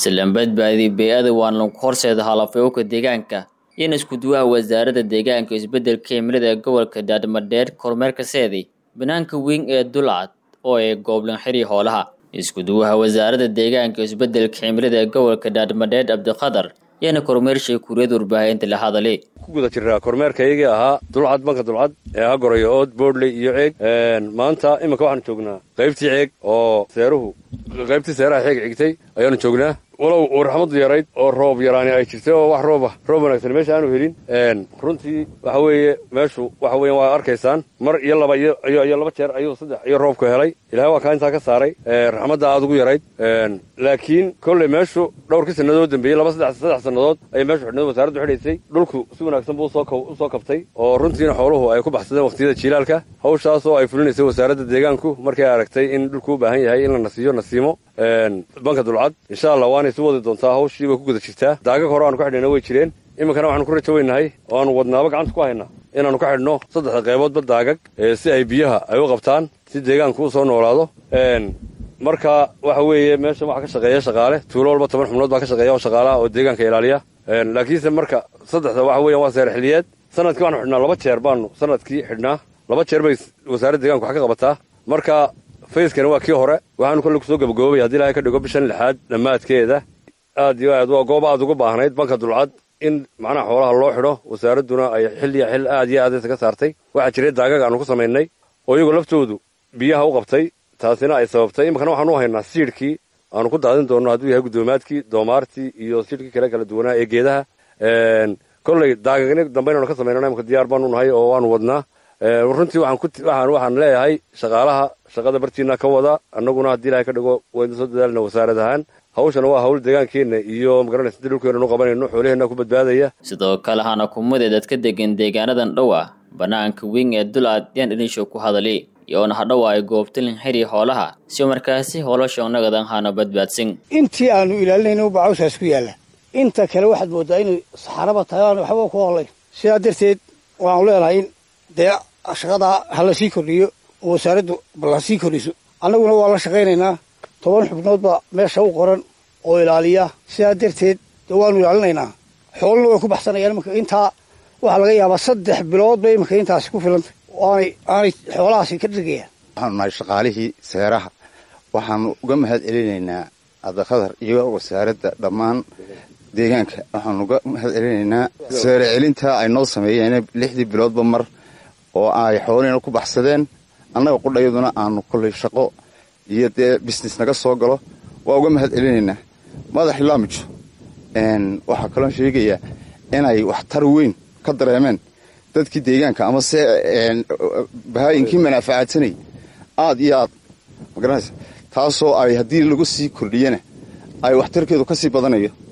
silan badbaadi bey-ada waan lagu horseeda halafyowka deegaanka iyana iskuduwaha wasaaradda deegaanka isbeddelka cimilada ee gobolka daadmadheer kormeerka seedi banaanka weyn ee dulcad oo ay gooblan xiri hoolaha iskuduwaha wasaaradda deegaanka isbeddelka cimilada ee gobolka daadmadheer cabdiqadar iyana kormeershay kuuriyada warbaahinta la hadalay ku guda jirnaa kormeerkaygii ahaa dulcad banka dulcad ee hagorayo ood boodley iyo ceeg maanta iminka waxaanu joognaa qaybtii ceeg oo seeruhu qaybtii seeraha ceeg cigtay ayaanu joognaa walow uu raxmadu yarayd oo roob yaraani ay jirtay oo wax rooba roob wanaagsan meesha aanu helin runtii waxa weeye meeshu waxa weyan waa arkaysaan mar iyo laba iyo laba jeer ayuu saddex iyo roobku helay ilahay waa kaa intaa ka saaray raxmadda aada ugu yarayd laakiin kolley meeshu dhowrkii sannadood dambeeyey laba saddex saddex sannadood ayay meeshu xidhnad wasaaraddu xidhaysay dhulku si wanaagsan buu usoo kabtay oo runtiina xooluhu ay ku baxsadeen waqtiyada jiilaalka hawshaas oo ay fulinaysay wasaaradda deegaanku markay aragtay in dhulku u baahan yahay in la nasiiyo nasiimo banka dulcad insha allah waanay su wadi doontaa hawshii bay ku guda jirtaa daagag hore aanu ka xidhayna way jireen iminkana waxaanu ku rajo weynahay oo aanu wadnaaba gacanta ku haynaa inaannu ka xidhno saddexda qayboodba daagag si ay biyaha ay u qabtaan si deegaanku u soo noolaado marka waxa weeye meesha waxaa ka shaqeeya shaqaale tuulo walba toban xubnood baa ka shaqeeya oo shaqaalaha oo deegaanka ilaaliya laakiinse marka saddexda waxa weyan waa seer xiliyeed sanadkii waxaanu xidhnaa laba jeer baanu sanadkii xidhnaa laba jeer bay wasaaradda deeganku wax ka qabataa marka fayskani waa kii hore waxaanu kolle kusoo gabagaboobay haddii ilahay ka dhigo bishan lixaad dhammaadkeeda aad iyo aad waa goob aad ugu baahnayd banka dulcad in macnaha xoolaha loo xidho wasaaradduna ay xilliya xil aad iyo aad isaga saartay waxaa jiray daagag aanu ku samaynay oo iyagoo laftoodu biyaha u qabtay taasina ay sababtay iminkana waxaanu u haynaa siidhkii aanu ku daadin doonno hadduu yahay guddoomaadkii doomaartii iyo siidhkii kale kala duwanaa ee geedaha kolley daagagni dambe inaanu ka samaynana imika diyaar baanu nahay oo waanu wadnaa runtii waxaan waxaan leeyahay shaqaalaha shaqada bartiina ka wada annaguna haddii ilahay ka dhigo waynu soo dadaalna wasaarad ahaan hawshana waa hawl deegaankeenna iyo magaranaysa di dhulkeenanu qabanayno xoolaheenna ku badbaadaya sidoo kale hana kumade dadka degan deegaanadan dhow ah banaanka weyn ee dulcad yaan dhinisho ku hadali iyoona hadhowa ay goobtalin xiri hoolaha si markaasi hoolosha nagadan hana badbaadsan intii aanu ilaalinayna bacawsaas ku yaalla inta kale waxaad moodaa inay saxaraba tahay aan waxba ku hollayn sidaa darteed waanu leenahay in dee shaqadaa ha la sii kordhiyo oo wasaaraddu bal ha sii kordhiso annaguna waa la shaqaynaynaa toban xubnood baa meesha u qoran oo ilaaliya sidaa darteed dee waanu ilaalinaynaa xoolana way ku baxsanayaan imanka intaa waxaa laga yaabaa saddex bilood bay imanka intaasi ku filantay aanay aanay xoolahaasi ka dhigayaan waxaanu nahay shaqaalihii seeraha waxaanu uga mahad celinaynaa cabdiqadar iyo wasaaradda dhammaan deegaanka waxaanu uga mahad celinaynaa seere celinta ay noo sameeyeen lixdii biloodba mar oo ay xoolihina ku baxsadeen annaga qudhayaduna aanu kollay shaqo iyo dee business naga soo galo waa uga mahad celinaynaa madax laamijo waxaa kaloo sheegayaa inay waxtar weyn ka dareemeen dadkii deegaanka ama se bahaayinkii manaafacaadsanay aad iyo aad magaranaysa taasoo ay haddii lagu sii kordhiyana ay waxtarkeedu ka sii badanayo